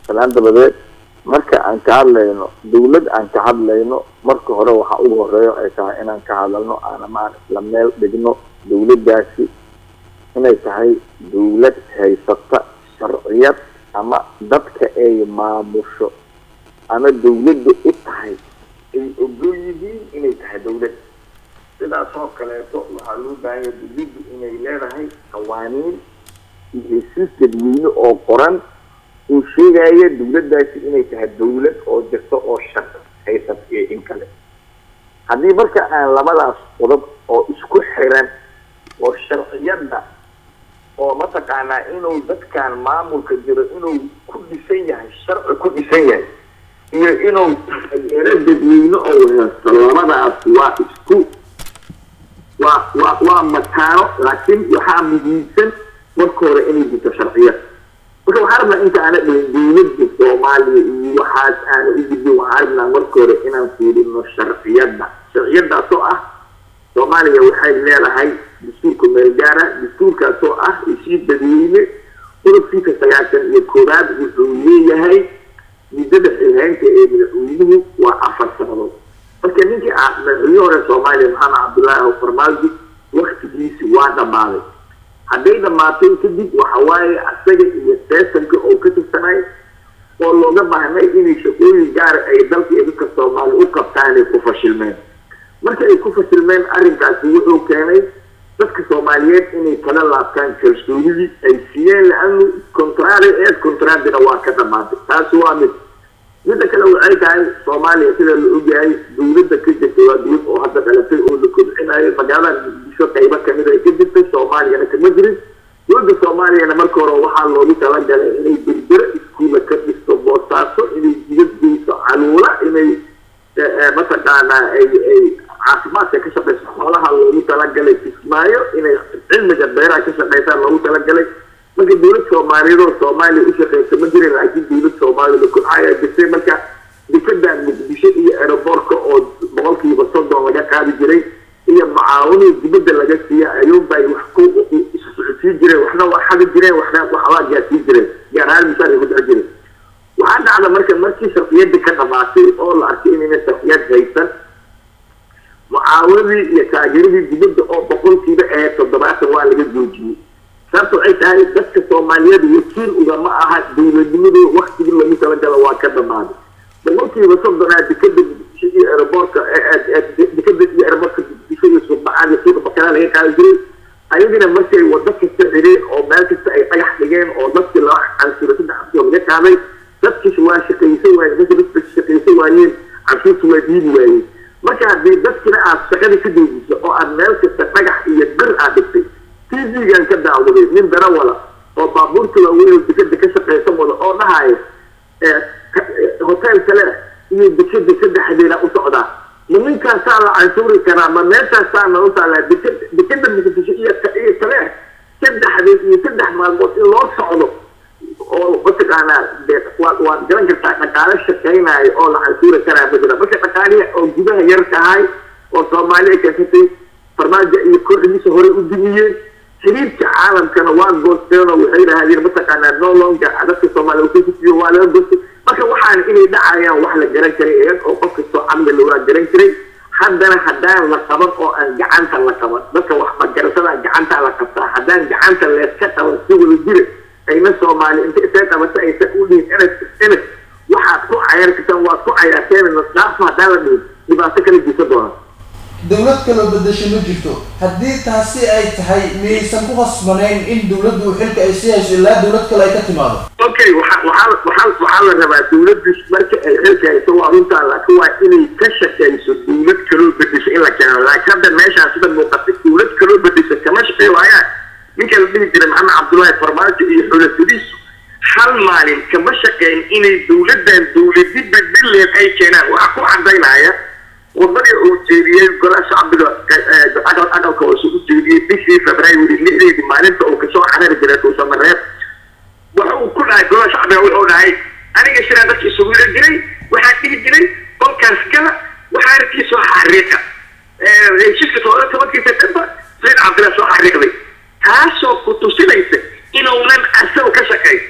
salaan dabadeed marka aan ka hadlayno dawlad aan ka hadlayno marka hore waxaa ugu horeeyo ay tahay inaan ka hadalno aanama aan isla meel dhigno dawladdaasi inay tahay dawlad haysata sharciyad ama dadka ay maamusho ama dawladda u tahay ay ogol yihiin inay tahay dawlad sidaas oo kaleeto waxaa loo baahanya dawladdu inay leedahay qawaaniin iyo hesiis dadweyne oo qoran uu sheegaya dawladdaasi inay tahay dawlad oo jirta oo shaq haysat iyo in kale haddii marka aan labadaas qodob oo isku xiran oo sharciyadda oo mataqaanaa inuu dadkan maamulka jiro inuu ku dhisan yahay sharci ku dhisan yahay iyo inuu taageero dadweyne oo haysto labadaas waa isku waa waa waa mataano laakiin waxaa muhiimsan marka hore inay jirto sharciyad marka waxaa rabnaa inta aana dhihin dawladda soomaaliya iyo waxaas aana u gudbin waxaa rabnaa marka hore inaan fiirino sharciyadda sharciyaddaasoo ah soomaaliya waxay leedahay dastuurka meelgaara dastuurkaasoo ah heshiis dadweyne qodobkiisa sagaashan iyo koowaad wuxuu leeyahay muddada xilhaynta ee madaxweynuhu waa afar sanadood marka ninkii madaxweyne hore soomaaliya maxamed cabdullaahi farmaajo waktigiisi waa dhammaaday hadday dhammaatay kadib waxa waaye asaga iyo seesanka oo ka tirsanay oo looga baahnay inay shaqooyin gaara ay dalka iyo dadka soomaaliya u qabtaan ay ku fashilmeen marka ay ku fashilmeen arrinkaasi wuxuu keenay dadka soomaaliyeed inay kala laabtaan kalsoonidii ay siiyeen la-anu contrari eed contradina waa ka dhamaatay taasi waa mid midda kale waxay tahay soomaaliya sida la ogyahay dawladda ka jirta waa dawlad oo hadda dhalatay oo la kobcinayo magaalada muqdisho qaybo kamid ay ka jirtay soomaaliyana kama jirin dowladda soomaaliyana marka hore waxaa loogu talagalay inay berbere iskuulla ka dhisto boosaaso inay jidad geyso caluula inay mataqaanaa ay ay caafimaadka ka shaqeyso xoolaha loogu talagalay kismaayo inay cilmiga beeraha ka shaqeysaan loogu talagalay marka dawlad soomaaliyeed oo soomaaliya u shaqeysa ma jirin laakiin dawlad soomaaliyada kudcaya jirtay marka dekadan muqdisho iyo aeroboortka oo boqolkiiba soddon laga qaadi jiray iyo macaawinii dibadda laga siiya ayuunbay wax ku isu socodsiin jireen waxna waa xadi jireen waxna waxbaa gaarsiin jireen gaar ahaan misaalay ku dhici jireen waxaa dhacda marka markii sharciyadda ka dhamaatay oo la arkay inayna sharciyad haysan mucaawadii iyo taageeradii dibadda oo boqolkiiba ahayd toddobaatan waa laga joojiyey sababta waxay tahay dadka soomaaliyeed wakiil ugama aha dawladnimadu waktigii lagu talagalo waa ka dhamaaday boqolkiiba soddonaa dekada muqdisho iyo aeroboortka dekada iyo aeroboortka muqdisho iyo suuqbacaan iyo suuqa bakaraa laga qaadi jiray ayagina markay wado kasta xireen oo meel kasta ay dhagax dhigeen oo dadkii laba canshuura saddex cabsoo laga qaaday dadkiis waa shaqaysan waayeen dadka dadka shaqaysan waayeen canshuurta waa diidi waayeen marka haddii dadkina aad shaqada ka doojiso oo aad meel kasta dhagax iyo bir aad dhigtay tv-gan ka daawaday nin darawala oo baabuurta waaweyn oo dekada ka shaqaysan wada oo dhahaya hotel kale iyo dekada saddexdeeda u socdaa ma ninkaasaa la canshuuri karaa ma meeshaasaa na utaalaa dekada dekada muqdisho iyo iyo kale saddexdeed iyo saddex maalmood in loo socdo oo mataqaanaa de waad waad garan kartaa dhaqaale shaqaynayo oo la canshuuri karaa ma jira marka dhaqaalihi oo gudaha yar tahay oo soomaaliya keensatay farmaajo iyo kooxdiisa horey u dumiyeen xiriirka caalamkana waa goosteen oo waxay yidhaahdeen mataqaanaa no longer dadka soomaaliya kusiyo waa laga goostay marka waxaan inay dhacayaan wax la garan karay eeg oo qof kastoo caqliga waa garan karay haddana haddaan la qaban oo aan gacanta la qaban dadka waxbagarashada gacanta la qabtaa haddaan gacanta leeska qaban si wada jira ayna soomaali inta isay qabata aysan u dhihin enes enes waxaad ku cayar kartaan waad ku cayaarteen dhaaf haddaan la dhihin dhibaato kala jirta doona dawlad kaloo bedesho ma jirto haddii taasi ay tahay miyaysan ku khasbanayn in dawladdu xilka ay sii hayso ilaa dawlad kale ay ka timaado okay waxa waxaa waxaa waxaa la rabaa dawladdu marka ay xilka hayso waa runtaa laakiin waa inay ka shaqayso dawlad kaloo bedesho in la keeno laakiin hadda meeshaan sida muuqatay dawlad kaloo bedesho kama shaqey waayaan ninka la dhihi jiray maxamed cabdullaahi farmaajo iyo xulafadiisu hal maalin kama shaqeyn inay dawladdan dawladi bedeleen ay keenaan waxaa ku cadaynaya wadadii uu jeediyey golaha shacbiga aqal aqalka hoose u jeediyey bishii february lixdeedii maalinta uu kasoo carari jiray dhuusamareeb waxa uu ku dhahay golaha shacbiga wuxuu dhahay aniga shiraan dadka isugu ila jiray waxaa dhihi jiray qolkaas gala waxaa arkii soo xariiqa heshiiska todoba tobankii september sayd cabdillah soo xariiqday taasoo ku tusinaysa inuunan asaw ka shaqayn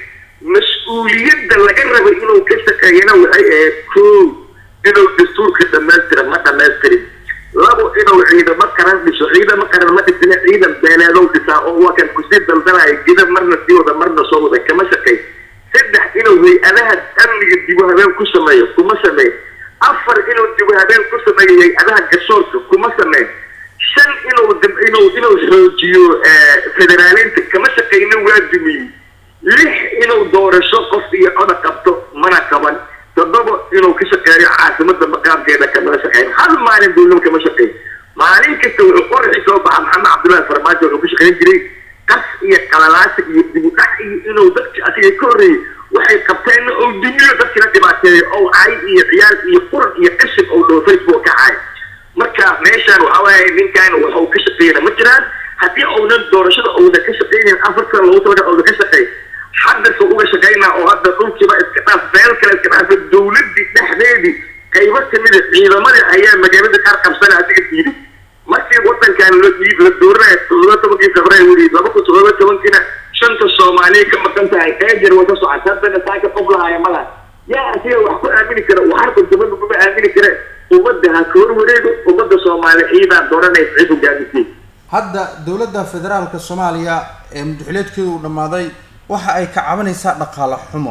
mas-uuliyadda laga rabay inuu ka shaqeeyana waxay ahayd koo inuu dastuurka dhammaystira ma dhamaystirin labo inuu ciidamo qaran dhiso ciidamo qaran ma dhisina ciidan beeleedow dhisaa oo waa kan kusii daldalaya gida marna sii wada marna soo wada kama shaqey saddex inuu hay-adaha amniga dibu habeen ku sameeyo kuma sameyn afar inuu dibu habeen ku sameeyo hay-adaha garsoorka kuma sameyn shan inuu inuu inuu xoojiyo federaaleynta kama shaqeyna waa dumiyey lix inuu doorasho qof iyo coda qabto mana qaban toddoba inuu ka shaqeeyo caasimada maqaamkeeda kamala shaqeyn hal maalin duulnimo kama shaqeyn maalin kasta wuxuu qoraxi soo baxa maxamed cabdullahi farmaajo wuxuu ka shaqeyn jiray qas iyo qalalaasa iyo dibudhac iyo inuu dadki asiga ka horreeyey waxay qabteenna oo dumiyo dadkina dhibaateeyo oo cay iyo ciyaal iyo quran iyo qashin oo dhow facebook ka cay marka meeshaan waxa waaye ninkan waxuu ka shaqeeyana ma jiraan haddii uunan doorashada uunan ka shaqeynayn afartan lagu talaga uunan ka shaqeyn haddase uga shaqeynaa oo hadda dhulkiiba iska dhaaf meel kale iska dhaafa dawladii dhexdeedii qaybo kamida ciidamadii ayaa magaalada qaar qabsana adiga diiday markii wadankan la la dooranaya todoba tobankii february weli laba kun todoba tobankiina shanta soomaaliya ka maqan tahay eejar wata socota haddana saaka qof lahaya malaha yaa asiga wax ku aamini kara waxarka dibadda kuma aamini kare ummadda ha ka horwareego ummadda soomaaliya ciidaa dooranaysa cid hogaamisay hadda dowladda federaalka soomaaliya ee mudaxileedkeedu uu dhammaaday waxa ay ka cabanaysaa dhaqaale xumo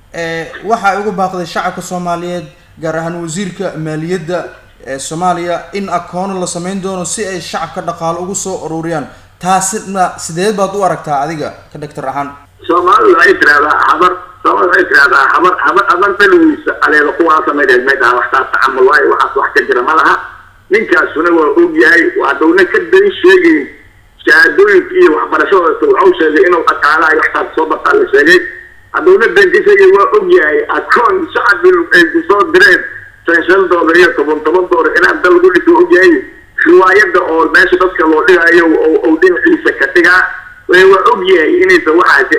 waxa ay ugu baaqday shacabka soomaaliyeed gaar ahaan wasiirka maaliyadda ee soomaaliya in akoono la samayn doono si ay shacabka dhaqaalo ugu soo ururiyaan taasina sideed baad u aragtaa adiga ka dhagtar ahaan soomaalidu waxay tirahdaa habar soomaalida waxay tirahdaa habar habar habar dalwiisa aleeda kuwaa samayneed meydhaa waxtaas tacamul waayo waxaas wax ka jira ma laha ninkaasuna waa og yahay waa downa ka dan sheegayn shahaadooyinka iyo waxbarashadooda wuxuu sheegay inuu dhaqaalaha iyo waxtaas soo bartaa la sheegay haddowna dan ka sheegay waa og yahay akoon shacbi ay kusoo direen shan shan doolar iyo toban toban doolar inaan dal lagu dhiso og yahay riwaayada oo meesha dadka loo dhigayo oo dhinaciisa ka dhigaa waa og yahay inaysan waxaasi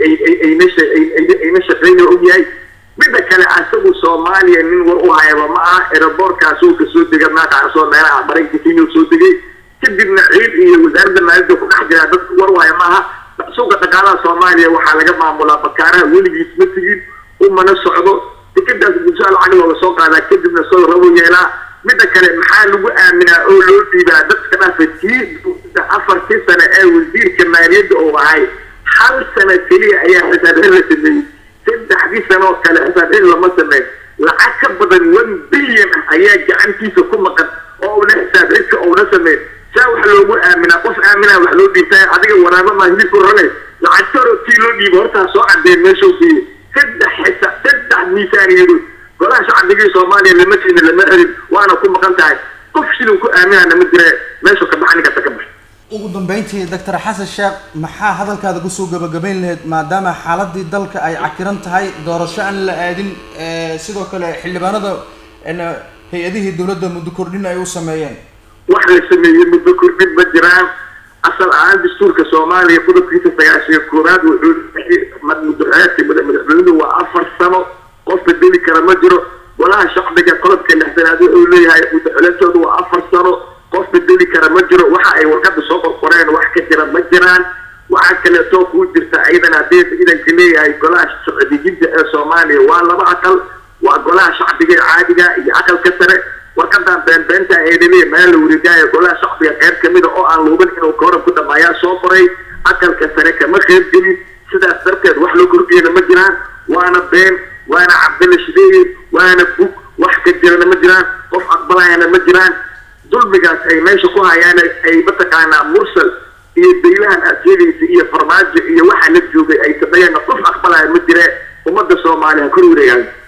ayna shaqeyna og yahay midda kale asagu soomaaliya nin war u hayaba ma aha eraboorkaasuu kasoo dega maakaasoo meelaha maraykanka inuu soo degay kadibna ciid iyo wasaaradda maaliyadda ku dhex jiraa dadka war u haya ma aha suuqa dhaqaalaha soomaaliya waxaa laga maamulaa bakaaraha weligiis ma tegin umana socdo tikadaas bulshada lacag looga soo qaadaa kadibna soo rabo yeelaa midda kale maxaa lagu aaminaa oo loo dhiibaa dadka dhaafa tii afartii sano ee wasiirka maaliyadda uu ahay hal sano keliya ayaa xisaabxin la sameeyey saddexdii sanoo kale xisaabxin lama sameyn lacag ka badan one billion ah ayaa gacantiisa ku maqan oo una xisaabxinka uuna sameyn saa wax loogu aaminaa qof aaminaa wax loo dhiibtaa adiga waraaba maa hilibku ranay lacag taroo tii loo dhiibo hortaa soo cadeen meeshuu geeyey saddex xisa saddex miisaaniyadood golaha shacbigii soomaaliya lama siina lama helin waana ku maqan tahay qof shilin ku aaminana ma jire meeshuu ka baxa ninkasta ka baxa ugu dambeyntii doctor xasan sheekh maxaa hadalkaada kusoo gabagabayn lahayd maadaama xaaladii dalka ay cakiran tahay doorasho aan la aadin sidoo kale xildhibaanada hay-adihii dowladda muddo kordhin ay u sameeyeen wax la sameeyey muddo kordhin ma jiraan asal ahaan dastuurka soomaaliya qodobkiisa sagaashiyo koowaad wuxuu muddoxeedka madaxweynuhu waa afar sano qof bedeli kara ma jiro golaha shacbiga qodobka lixdanaad wuxuu leeyahay muddoxoleedkoodu waa afar sano qof bedeli kara ma jiro waxa ay warqada soo qorqoreen wax ka jira ma jiraan waxaa kaleetoo kuu jirta ciidan haddii ciidanka leeyahay golaha socodijinta ee soomaaliya waa laba aqal waa golaha shacbiga ee caadiga iyo aqalka sare warqadan beenbeenta eedaleya meel la wareegaayo golaha shacbiga qayb kamida oo aan luubin inuu kooran ku dhamaayaa soo qoray aqalka sare kama qeyb gelin sidaas darteed wax loo kordhiyana ma jiraan waana been waana cabdilla shideeye waana bug wax ka jirana ma jiraan qof aqbalayana ma jiraan dulmigaas ay meesha ku hayaan ay mataqaanaa mursal iyo daylahan asyadiisa iyo farmaajo iyo waxa la joogay ay sameeyeen qof aqbalaya ma jire ummadda soomaaliya kor wareegaan